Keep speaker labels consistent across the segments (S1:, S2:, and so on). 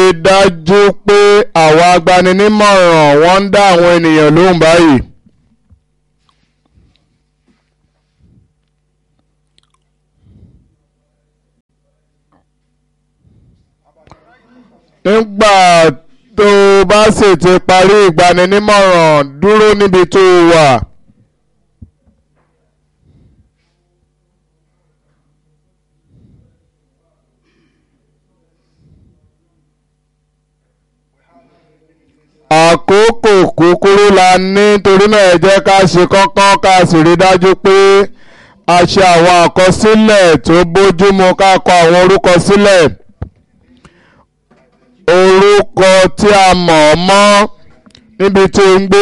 S1: dájú pé àwọn agbaninímọ̀ràn wọ́n ń dá àwọn ènìyàn lóhùn báyìí. nígbà tó o bá sì ti parí ìgbaninímọ̀ràn dúró níbi tó o wà. àkókò kúkúrú la ní torí náà ẹ jẹ́ ká ṣe kọ́kọ́ ká sì rí dájú pé a ṣe àwọn àkọsílẹ̀ tó bójúmu ká kọ àwọn orúkọ sílẹ̀ orúkọ tí a mọ̀ ọ́ mọ́ níbi tí ó ń gbé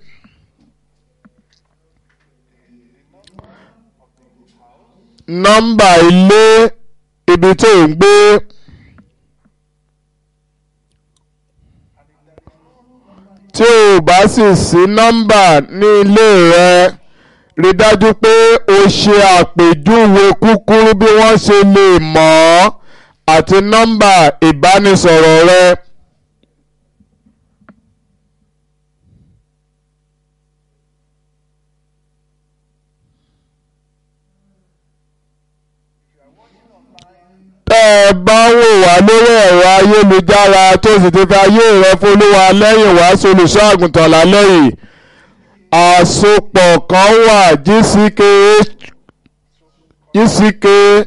S1: nọ́mbà ilé ibi tí ó ń gbé. tí o bá sì sí nọ́mbà ní ilé rẹ rí dájú pé o ṣe àpèjúwe kúkúrú bí wọ́n ṣe lè mọ̀ ọ́ àti nọ́mbà ìbánisọ̀rọ̀ rẹ. tẹ́ ẹ bá wò wá lórí ẹ̀rọ ayélujára tó sì ti fi ayé rẹ fọlúwa lẹ́yìn wá solùṣọ́ àgùntàn lálẹ́ yìí àsopọ̀ kan wà gck gck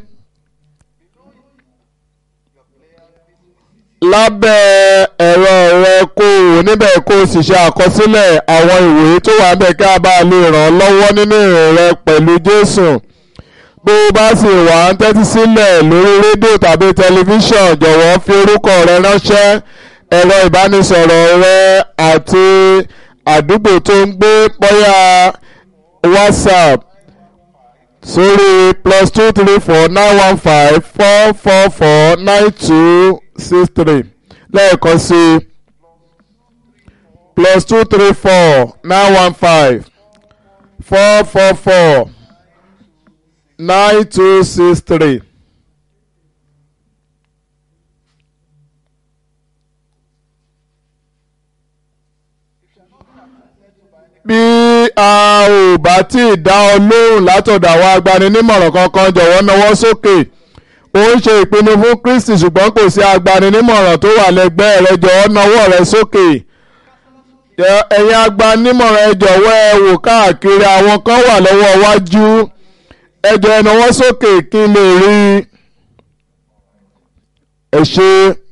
S1: lábẹ́ ẹ̀rọ rẹ kó o níbẹ̀ kó o sì ṣe àkọsílẹ̀ àwọn ìwé tó wà níbẹ̀ kí a bá lè ràn ọ́ lọ́wọ́ nínú ìrìn rẹ pẹ̀lú Jésù bó o bá sì wà ń tẹ́tí sílẹ̀ lórí rédíò tàbí tẹlifíṣàn jọ̀wọ́ fi orúkọ rẹ ránṣẹ́ ẹ̀rọ ìbánisọ̀rọ̀ rẹ àti àdúgbò tó ń gbé bóyá whatsapp sórí plus two three four nine one five four four four nine two six three lẹ́ẹ̀kan sí plus two three four nine one five four four four nine two six three. bí a ò bá tí ì dá ọ lóhùn látọ̀dọ̀ àwọn agbaninímọ̀ràn kankan jọ̀wọ́ nawọ́ sókè ó ń ṣe ìpinnu fún Kristi ṣùgbọ́n kò sí agbaninímọ̀ràn tó wà lẹ́gbẹ̀ẹ́ rẹ jọ̀wọ́ nawọ́ rẹ sókè ẹ̀yin agbaninímọ̀ràn ẹ jọ̀wọ́ ẹ wò káàkiri àwọn kan wà lọ́wọ́ wájú ẹ jọ̀ọ́ ẹ nawọ́ sókè kí n lè rí ẹ ṣe.